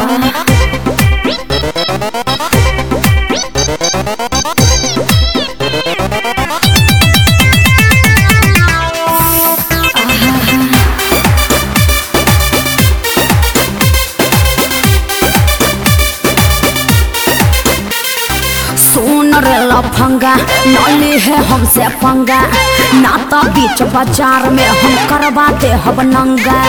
सुन रे लफंगा नली है हमसे पंगा ना तो बीच बाजार में हम करवाते हब नंगा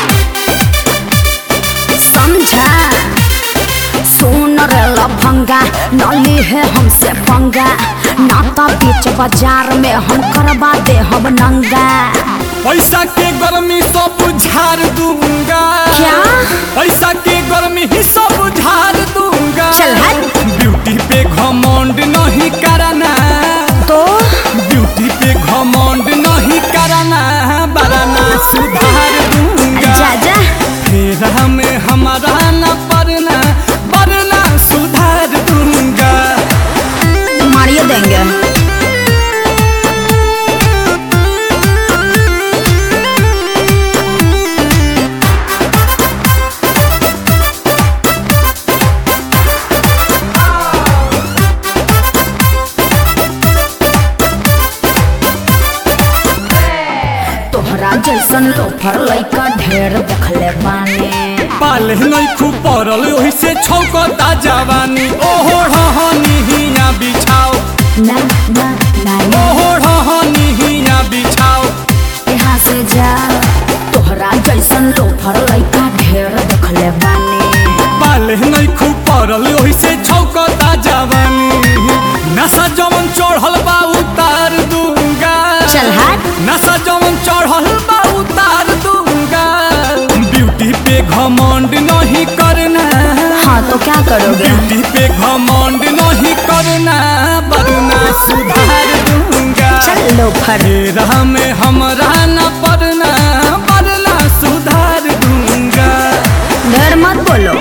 समझा सुन रे लफंगा नली है हमसे पंगा ना तो बीच बाजार में हम करवाते हब नंगा पैसा के गर्मी सब झाड़ दूंगा क्या? पैसा के गर्मी ही सब झाड़ दूंगा चल हट। ब्यूटी पे घमंड नहीं करना तो ब्यूटी पे घमंड नहीं करना बरना सुधार दूंगा जा जा फिर हमें हमारा न पड़ना बरना सुधार दूंगा मारिए देंगे तोहरा जैसन लोफर लइका ढेर देखले बानी पाले नहीं खूब पड़ल ओही से छौकता जवानी ओहो ढहनी हिया बिछाओ ना ना ना ना ओहो ढहनी हिया बिछाओ यहाँ से जा तोहरा जैसन लोफर लइका ढेर देखले बानी पाले नहीं खूब पड़ल ओही से छौकता जवानी नशा जवन चढ़ल बा उतार दूंगा चल हट नशा जवन चढ़ल बा उतार दूंगा ब्यूटी पे घमंड नहीं करना हाँ तो क्या करोगे ब्यूटी पे घमंड नहीं करना वरना सुधार दूंगा चल लोफर तेरा में हमरा न पड़ना वरना सुधार दूंगा ढेर मत बोलो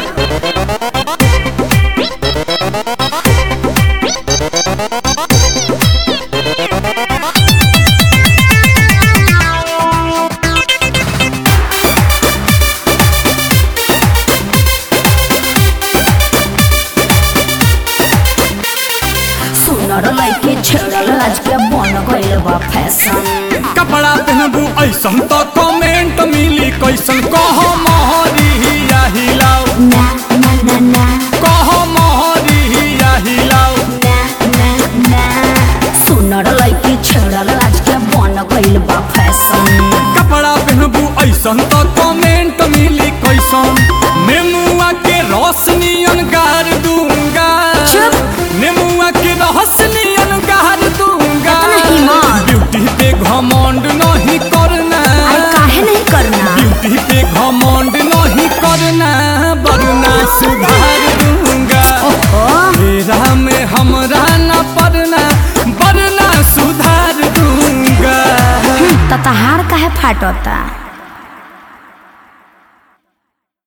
सुनर लइके छेड़ल आज के बन गइल बा फैशन कपड़ा पहनबू ऐसन तो कमेंट मिली कैसन कह महरी हिया हिलाओ ना ना ना ना कह महरी हिया हिलाओ ना ना ना सुनर लइके छेड़ल आज के बन गइल बा फैशन कपड़ा पहनबू ऐसन तो कमेंट मिली कैसन नेमुआ के रोशनियन गार दूंगा चुप। नेमुआ के रोशनियन गार दूंगा इतना ईमान। ब्यूटी पे घमंड नहीं करना आई काहे नहीं करना ब्यूटी पे घमंड नहीं करना वरना सुधार दूंगा ओहो तेरा में हमरा न पड़ना वरना सुधार दूंगा ततहार काहे फाटता